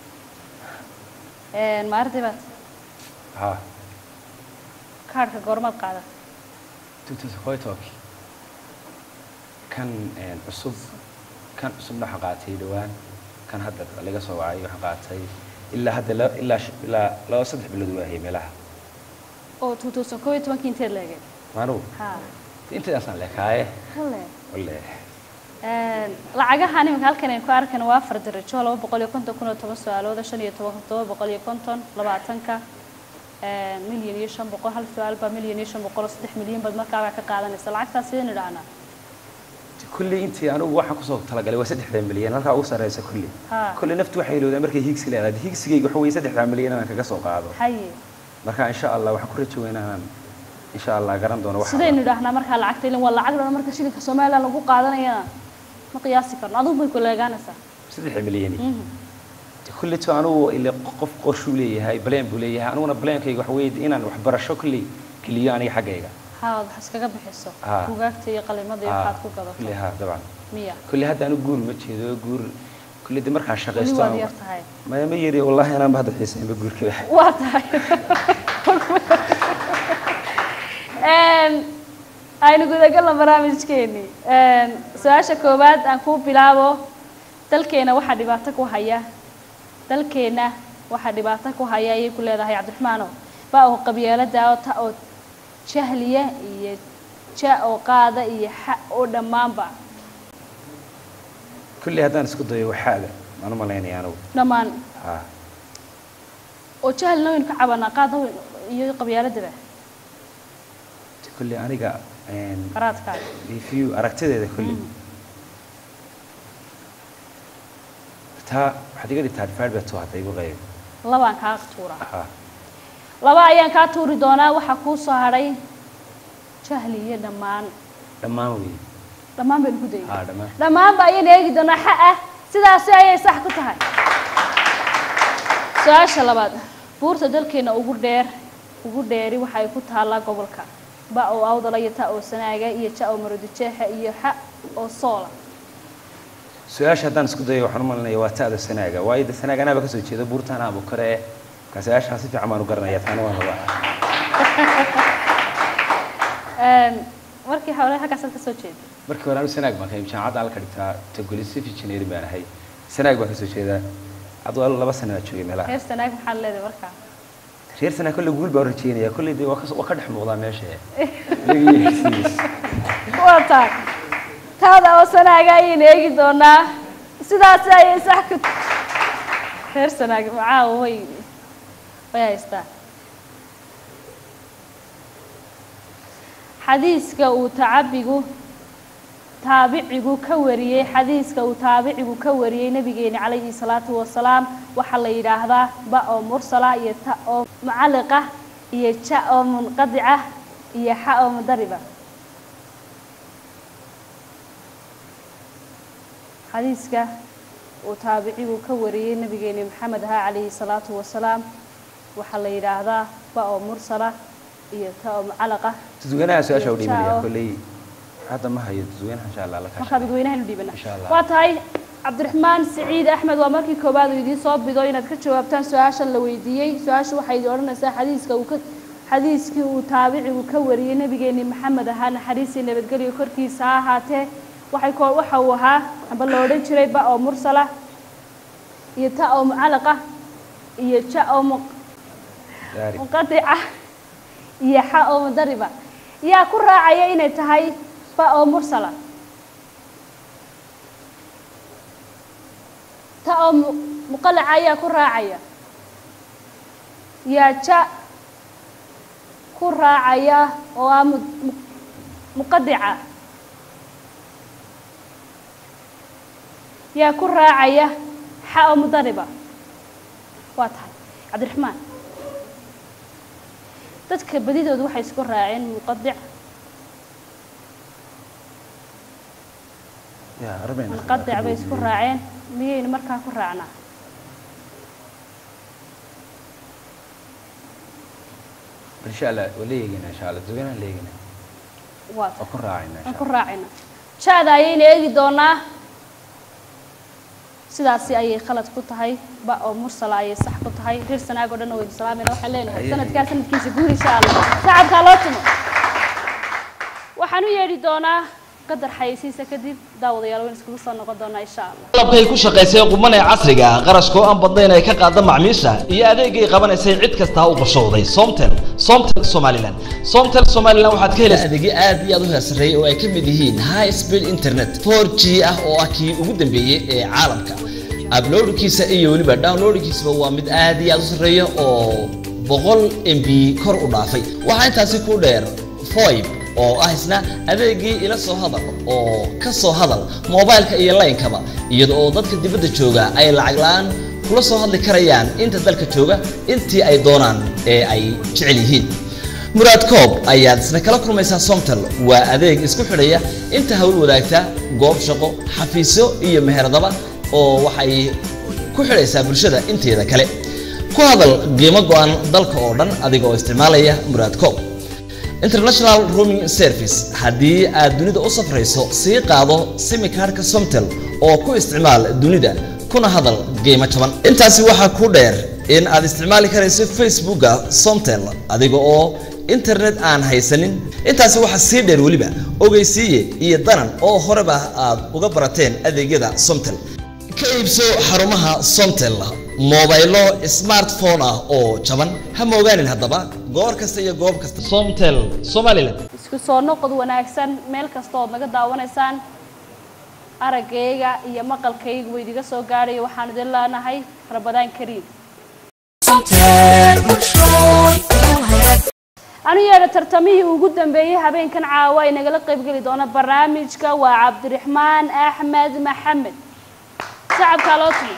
maarday baad haa kaadhka goormaad qaada tutuskoytoki kan een, cusub kan cusubna waxaan qaatay dhowaan kan hadda laga soo wacay waxaan qaatay ilaa hadda la- ilaa sh- ilaa laba saddex bilood waahayay meelaha oo two thousand koob iyo tobankii inteed leegeen maanugu ha intaasaan leekaaye hale walle lacagahan iminka halkan aynu ku arkayno waa afar darajo laba boqol iyo konton kun iyo toban su-aalooda shan iyo toban todoba boqol iyo konton labaatanka milyan iyo shan boqol hal su-aal baa milyan iyo shan boqol oo saddex milyan baad markaabaa ka qaadanaysa lacagtaas sidaynu idhahnaa kulli intii anigu waxaan kusoo talagalay waa saddexda milyan halkaa ugu sarreysa kulli Ha. kulli naftu waxay ilowdaa markay higsi leedahay higsigayga waxa weeye saddexda milyan inaan kaga soo qaado haye marka insha allah waxaan ku rajo weynaa inaan insha allah garan doono waxa sidaynu idhahnaa markaa lacagta ilin waa lacag dhan marka shilinka somaliland lagu qaadanayana ma qiyaasi karno adigu bay ku leegaanaysaa saddex milyan kulleto anugu ile qof qorshuu leeyahay baleen buu leeyahay aniguna baleenkayga waxa weeye inaan waxbarasho kulley geliyo aniga xaggayga haad wax iskaga bixiso Ah. buugaagta iyo qalimada iyo Ah, waxaad ku gadato kulley ha dabcan miya kulley hadda anigu guur ma jeedo guur kulley de markaan weli shaqaysto waad aan- yar tahay maya ma yari wallahi anaan ba hadda xiisaynba guurka waa tahay Een, aynu gudagalno barnaamijkeeni Een, su-aasha koowaad aan kuu bilaabo dalkeena waxaa dhibaato ku haya dalkeena waxaa dhibaato ku haya ayay ku leedahay cabdiraxmaano ba oo qabyaalada oo ta oo jahliya iyo ja oo qaada iyo xa oo dhammaanba kulley haddaan isku dayo waxaaga maan u malaynaya anigu dhammaan ha oo jahlina waynu ka cabanaa qaada wayn- iyo qabyaaladaba kulley aniga een, qaraadkaaga if you aragtideeda kulley taa waxaad iga dhigtaa advert hadda igu qayb labaan kaa tuuraa ha laba ayaan kaa tuuri doonaa waxaa kuu soo hadhay jahli iyo dhammaan dhammaan wey dhammaan baynu ku dayay ha dhammaan dhammaanba ayaynu eegi doonaa xa ah sidaasi ayay sax ku tahay su-aasha labaad buurta dalkeena ugu dheer ugu dheeri waxa ay ku taallaa gobolka ba oo awdala iyo ta oo sanaaga iyo ja oo maroodijeexa iyo xa oo soola su-aasha haddaan isku dayo waxaan u malinaya waa ta'da sanaaga waayo de sanaaga anaaba kasoo jeeda buurtaan abu kare eh marka su-aashaan si fiican baan u garanaya taana waan rabaa Een, markii hore halkaasaad kasoo jeeda markii hore anu sanaag baan ka imid jaamacadda halka dhigtaa togoli civil engineering baan ahay sanaag baan kasoo jeedaa aduu laba sana baa joogay meelaha reer sanaag maxaad leedahay markaa reer sanaag kolley guul baan u rajeynaya kolley de waa ka waa ka dhex muuqdaa meesha Laga yeersiiyey. waa tahay taada oo sanaaga ayaynu eegi doonaa sidaasi ayay sax ku reer sanaag macaawa way way haystaa xadiiska uu tacabigu taabicigu ka wariyey xadiiska uu taabicigu ka wariyey nabigeena calayhi salaatu wasalaam waxaa la yidhaahdaa ba oo mursala iyo ta oo mucalliqa iyo ja oo munqadica iyo xa oo mudariba xadiiska uu taabicigu ka wariyey nabigeena maxamed ahaa calayhi salaatu wasalaam waxaa la yidhaahdaa ba oo mursala iyo ta oo mucalaqa dadweynaha su-aasha u dhiibanaya Ciao. kolley hadda ma hayo dadweynaha insha allah la markaa kaashanaya dadweynahan u dhiibana Insha Allah. waa tahay cabdiraxmaan siciid axmed waa markii koowaad uu idiin soo bido inaad ka jawaabtaan su-aashan la weydiiyey su-aashu waxay idin odhanaysaa xadiiska uu ka xadiiskii uu taabicigu ka wariyey nabigeeni maxamed ahaa naxariisii nabadgelyo korkiisa ha ahaatee waxay ko waxa uu ahaa amba la odhan jiray ba oo mursala iyo ta oo mucalaqa iyo ja oo mu Gaari. munqadica iyo xa oo mudariba yaa ku raacaya inay tahay ba oo mursala ta oo mu- muqalaca ayaa ku raacaya yaa ja ku raacaya oo ah mu- mu- muqadica yaa ku raacaya xa oo mudariba waa tahay cabdiraxmaan dadka badidoodu waxay isku raaceen muqadic Ya, arba'in. munqadic bay isku raaceen miyaynu markaa ku raacnaa insha allah waa la eegayna insha allah dadweynaha la eegayna waa waa ku raacayna aan insha ku allah raacayna jaada ayayna eegi doonaa sidaasi ayay khalad ku tahay ba oo mursala ayay sax ku tahay reer sanaag oo dhan waynu salaamayna waxaan leenahay Ayay. sanadkaa sanadkiisa guur insha allah shacabkaa loo tumo waxaan u yeedhi doonaa qadar xayeysiisa kadib daawadayaal waynu iskugu soo noqon doonaa insha allah qalabkay ku shaqaysay quman ee casriga ah qarashkoo aan badnayn ay ka qaada macmiisha iyo adeegay qabanaysay cid kasta u qorshowday somtel somtel somaliland somtel somaliland waxaad ka helaysaa adeegyo aad iyo aad u heersareeyay oo ay ka mid yihiin high speed internet 4g ah oo ah kii ugu dambeeyey ee caalamka uploadkiisa iyo weliba downloadkiisaba waa mid aad iyo aad u sarreeya oo boqol mb kor u dhaafay waxaa intaasi ku dheer foib oo ah isna adeegii ila soo hadal oo ka soo hadal moobaylka iyo laynkaba iyada oo dadka dibadda jooga ay lacag la-aan kula soo hadli karayaan inta dalka jooga intii ay doonaan ee ay jecel yihiin muraad koob ayaad isna kala kulmaysaa somtel waa adeeg isku xidhaya inta hawl wadaagta goob shaqo xafiisyo iyo meheradaba oo waxay ku xidhaysaa bulshada inteeda kale ku hadal qiimo go-an dalka oo dhan adiga oo isticmaalaya muraad coob international rooming service haddii aad dunida u safrayso sii qaado simikaarhka somtel oo ku isticmaal dunida kuna hadal qiimo jaban intaasi waxaa ku dheer in aad isticmaali karayso facebooka somtel adiga oo internet aan haysanin intaasi waxaa sii dheer weliba ogeysiiye iyo danan oo horeba aad uga barateen adeegyada somtel ka iibso xarumaha somtel mobaylo smartphone ah oo jaban ha moogaanin haddaba goor kasta iyo goob kasta somtel somaliland isku soo noqod wanaagsan meel kasta ood naga daawanaysaan araggayga iyo maqalkayga way idiga soo gaadhaya waxaan idin leenahay rabadaan kariim anu yeedha tartamihii ugu dambeeyey habeenkan caawa ay nagala qaybgeli doona barnaamijka waa cabdiraxmaan axmed maxamed shacabkaa loo tumi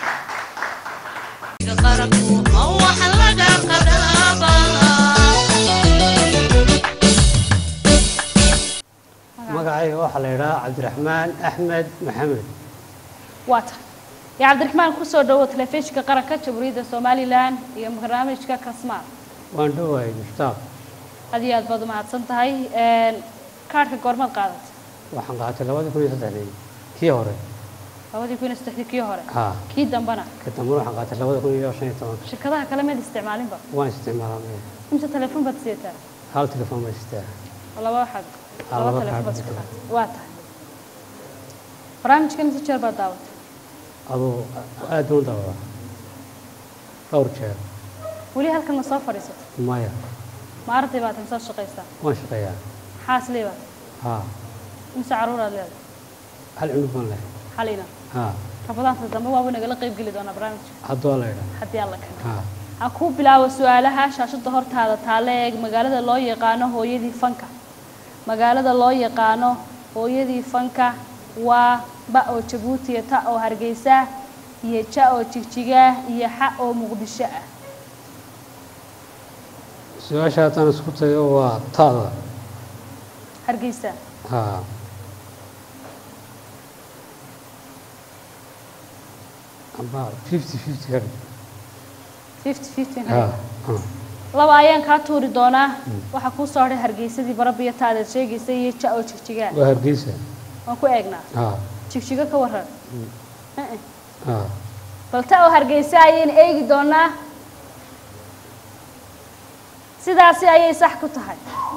magacayga waxaa la yidhaha cabdiraxmaan axmed maxamed waa tahay yaa cabdiraxmaan kusoo dhawo telefishinka qaranka jamhuuriyadda somalilan iyo barnaamijka kasmaal waan dhowahay mushtaaq aad iyo aad baad umahadsan tahay kaadhka goormaad qaadatay waxaan qaatay labada kun iyo saddexdii kii hore labadii kun iyo saddexdii kii hore haa kii dambana ka dambana waxaan qaatay labada kun iyo shan iyo tobanka shirkadaha kale meed isticmaalinba waan isticmaalaa imse telefoon baad siyataa hal telefoon baa sitaa laba waxaad Ah, laba laba telefoon baad kaadh iska baa qaatay waa tahay barnaamijkan inta jeer baad daawatay aduu aad baan u dabadaa dhowr jeer weli halkan ma soo fadhiisatay maya ma arday baad tahay soo shaqaysaa waan shaqeeyaa maxaas leebaad haa imse caruuraad leedahay hal cunug baan leh xalina haa rabadaanta dambe waaba nagala qayb geli doonaa barnaamijka hadduu la yidhaha haddii alla kana haa ha kuu bilaabo su-aalaha shaashada hortaada taale eeg magaalada loo yaqaano hooyadii fanka magaalada loo yaqaano hooyadii fanka waa ba oo jabuuti iyo ta oo hargeysa iyo ja oo jigjiga iyo xa oo muqdisho ah su-aasha haddaan isku tayo waa taada hargeysa haa amba fifty fifty ka dhig fifty fifty haa haa laba ayaan kaa tuuri doonaa waxaa kuu soo hadhay hargeysadii barabiyo taadaad sheegaysa iyo ja oo jigjiga waa hargeysa waan ku eegnaa haa jigjigo ka waran Eh, eh. haa bal ta oo hargeysa ayaynu eegi doonaa sidaasi ayay sax ku tahay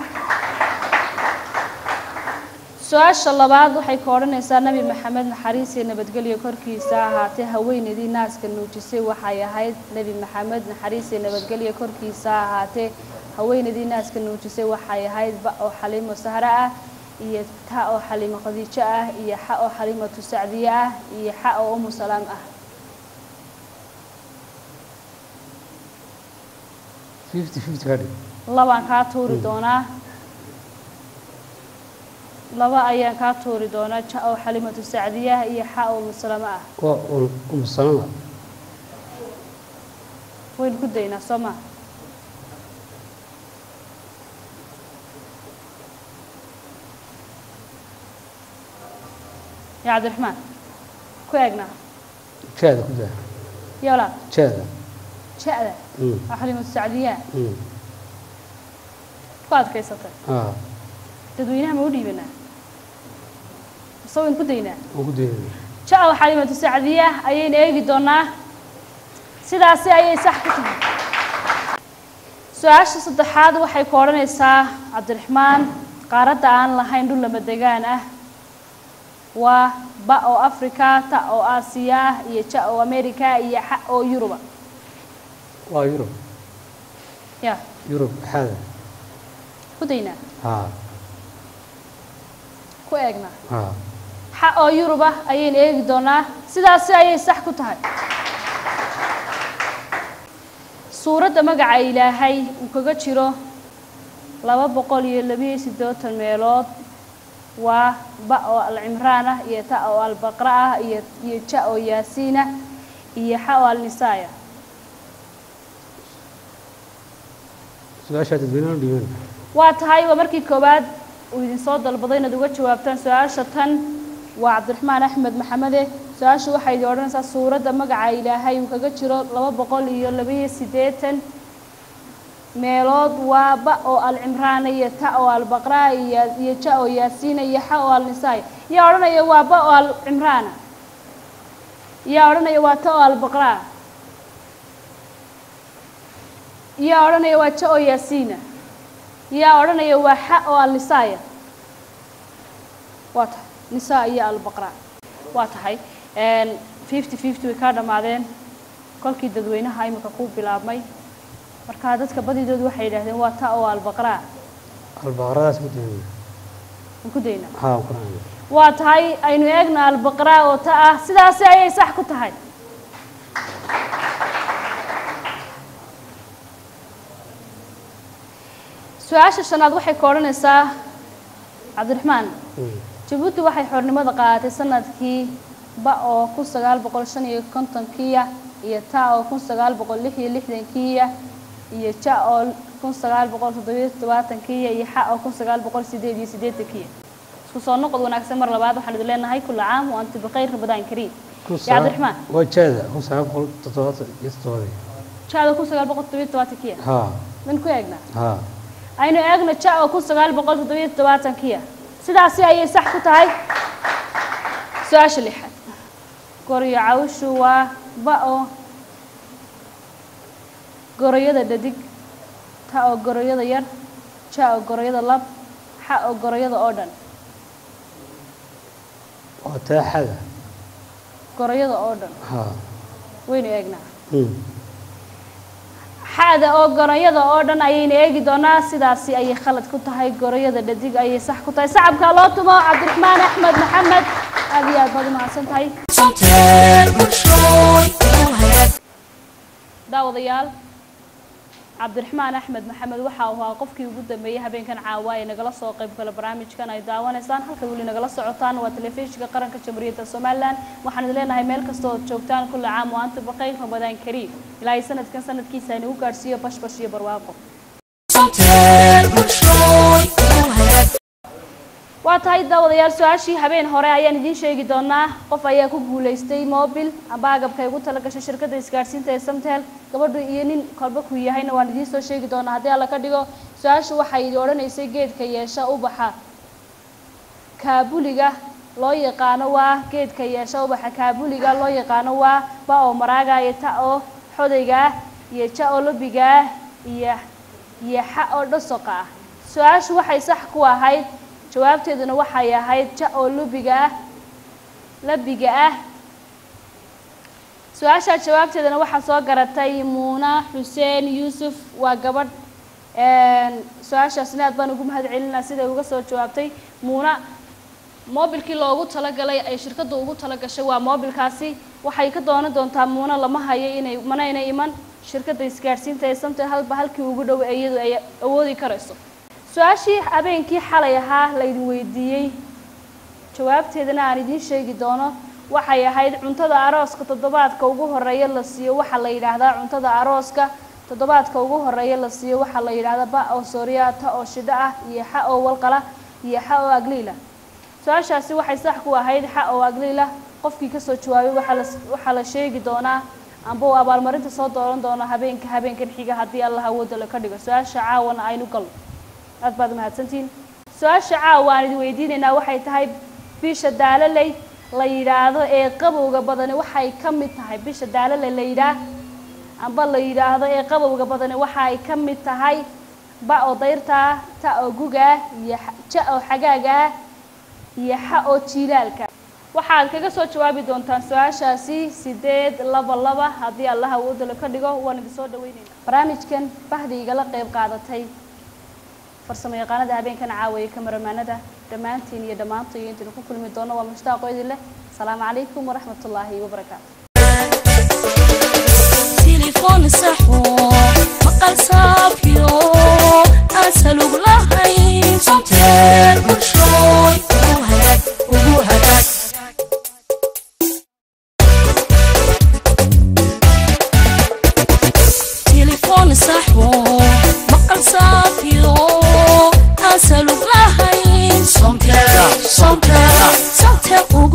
su-aasha labaad waxay ka odhanaysaa nebi maxamed naxariis iyo nabadgelyo korkiisa ahaatee haweeneydii naaska nuujisay waxay ahayd nebi maxamed naxariis iyo nabadgelyo korkiisa ahaatee haweeneydii naaska nuujisay waxay ahayd ba oo xaliimo sahre ah iyo ta oo xaliimo khadiijo ah iyo xa oo xaliimatu sacdiye ah iyo xa oo umu salaam ah fifty fifty ka dhig labaan kaa tuuri doonaa laba ayaan kaa tuuri doonaa ja oo xalimatu sacdiya iyo xa oo musalamo ah waa umusanada waynu ku daynaa soo maa ya cabdiraxmaan ku eegnaa jeeda ku daa ya walaal jeeda ja-da Mm. oo xalimatu sacdiya Mm. ku adkaysatay haa dadweynaha ma u dhiibanaa mise waynu ku daynaa waan ku daynaya ja oo xalimatu sacdiya ayaynu eegi doonaa sidaasi ayay sax ku tahay su-aasha saddexaad waxay ku odhanaysaa cabdiraxmaan qaaradda aan lahayn dhul lama degaan ah waa ba oo africa ta oo aasiya ah iyo ja oo america iyo xa oo yuruba waa yurub ya yurub xaada ku daynaa haa ku eegnaa haa xa oo yuruba ayaynu eegi doonaa sidaasi ayay sax ku tahay suuradda magaca ilaahay uu kaga jiro laba boqol iyo labiyo siddeetan meelood waa ba oo alcimraan ah iyo ta oo albaqra ah iyo iyo ja oo yaasiin ah iyo xa oo alnisaaya su-aashaa dadweynaha dhiiban waa tahay waa markii koowaad uu idin soo dalbaday inaad uga jawaabtaan su-aasha tan waa cabdiraxmaan axmed maxamede su-aashu waxay idin odhanaysaa suuradda magaca ilaahay uu kaga jiro laba boqol iyo labaiyo siddeetan meelood waa ba oo alcimraana iyo ta oo albaqraa iyo iyo ja oo yaasiina iyo xa oo alnisaay yaa odhanaya waa ba oo alcimraana yaa odhanaya waa ta oo albaqraa yaa odhanaya waa ja oo yaasiina yaa odhanaya waa xa oo alnisaaya waa tahay nisaa iyo albaqraa waa tahay fifty fifty way kaa dhammaadeen kolkii dadweynaha imika ku bilaabmay markaa dadka badidood waxay yidhaahdeen waa ta oo albaqraa albaqradaas ku dayna aan ku daynaa haa quraan waa tahay aynu eegna albaqraa oo ta ah sidaasi ayay sax ku tahay su-aasha shanaad waxay ka odhanaysaa cabdiraxmaan jabuuti waxay xornimada qaadatay sanadkii ba oo kun sagaal boqol shan iyo kontonkiiya iyo ta oo kun sagaal boqol lix iyo lixdankiiya iyo ja oo kun sagaal boqol toddobiyo toddobaatankiiya iyo xa oo kun sagaal boqol sideed iyo siddeetankiiya isku soo noqod wanaagsan mar labaad waxaan idin leenahay kulla caam wa anti bikhayr ramadaan kariim ya cabdiraxmaan waa jeeda kun sagaal boqol toddobaatan iyo toddobadii jaada kun sagaal boqol toddobiyo toddobaatankiiya haa min ku eegnaa haa aynu eegno ja oo kun sagaal boqol toddobiyo toddobaatankiya sidaasi ayay sax ku tahay su-aasha lixaad goryo cawshu waa ba oo goroyada dhadig ta oo goroyada yar ja oo goroyada lab xa oo goroyada oo dhan waa taaxada goroyada oo dhan haa waynu eegnaa Hmm. xada oo goroyada oo dhan ayaynu eegi doonaa sidaasi ayay khalad ku tahay goroyada dhadig ayay sax ku tahay sacabkaa loo tumo cabdiraxmaan axmed maxamed aad iyo aad baad u mahadsan tahay Somtel bulshooy inuu hagaag daawadayaal cabdiraxmaan axmed maxamed waxa uu ahaa qofkii ugu dambeeyey habeenkan caawa ee nagala soo qayb gala barnaamijkan ay daawanaysaan halka weli nagala socotaan waa telefishinka qaranka jamhuuriyadda somalilan waxaan idin leenahay meel kasta ood joogtaan kulla caam wa anta baqayr ramadaan kariim ilaahay sanadkan sanadkiisa inagu gaadhsiiyo bashbash iyo barwaaqo Somtel bulshooy inuu hagaag waa tahay daawadayaal su-aashii habeen hore ayaan idiin sheegi doonaa qof ayaa ku guulaystay mobil amba agabka ay ugu tala gashay shirkadda isgaadhsiinta ee samtel gabadhu iyo nin kolba ku yahayna waan idiin soo sheegi doonaa haddii alla ka dhigo su-aashu waxay idin odhanaysay geedka yeesha ubaxa kaabuliga loo yaqaano waa geedka yeesha ubaxa kaabuliga loo yaqaano waa ba oo maraaga iyo ta oo xodayga ah iyo ja oo lobiga ah iyo iyo xa oo dhasoqa ah su-aashu waxay sax ku ahayd jawaabteeduna waxay ahayd ja oo lubiga ah labiga ah su-aashaa jawaabteedana waxaa soo garatay muuna xuseen yuusuf waa gabadh su-aashaasna aad baan ugu mahad celinaa siday uga soo jawaabtay muuna moobilkii loogu talagalay ay shirkaddu ugu talagashay waa moobilkaasi waxay ka doonan doontaa muuna lama hayo inay manayna iman shirkadda isgaadhsiinta ee samtel halba halkii ugu dhow ee iyadu ay awoodi karayso su-aashii habeenkii xalay ahaa laydin weydiiyey jawaabteedana aan idiin sheegi doono waxay ahayd cuntada arooska toddobaadka ugu horeeya la siiyo waxaa la yidhaahdaa cuntada arooska toddobaadka ugu horeeya la siiyo waxaa la yidhaahdaa ba oo sooriya ta oo shidho ah iyo xa oo walqala iyo xa oo agliila su-aashaasi waxay sax ku ahayd xa oo agliila qofkii kasoo jawaabay waxaa la waxaa la sheegi doonaa amba uu abaalmarinta soo dooran doono habeenka habeenkan xiga haddii allah awooda la ka dhigo su-aasha caawana aynu galno aad baad mahadsantihiin su-aasha caawa aan idin weydiinaynaa waxay tahay bisha daalaley la yidhaahdo ee qabowga badani waxay ka mid tahay bisha daalaley la yidhaah amba la yidhaahdo ee qabowga badani waxay ka mid tahay ba oo dayrta ah ta oo guga ah iyo ja oo xagaaga ah iyo xa oo jiilaalka waxaad kaga soo jawaabi doontaan su-aashaasi sideed laba laba haddii allah awooda la ka dhigo waan idin soo dhaweynayna barnaamijkan bahdi igala qayb qaadatay farsamo yaqaanada habeenkan caawaye kamaramaanada dhammaantiin iyo dhammaanto iyo intaynu ku kulmi doono waa mushtaaqo idin leh asalaamu calaykum waraxmat ullaahi wabarakaatu تليفون صحو مقال صافيو أسألوك لهين صوتين برشوي وهداك وهداك تليفون صحو مقال صافيو أسألوك لهين صوتين صوتين صوتين hooyo ugu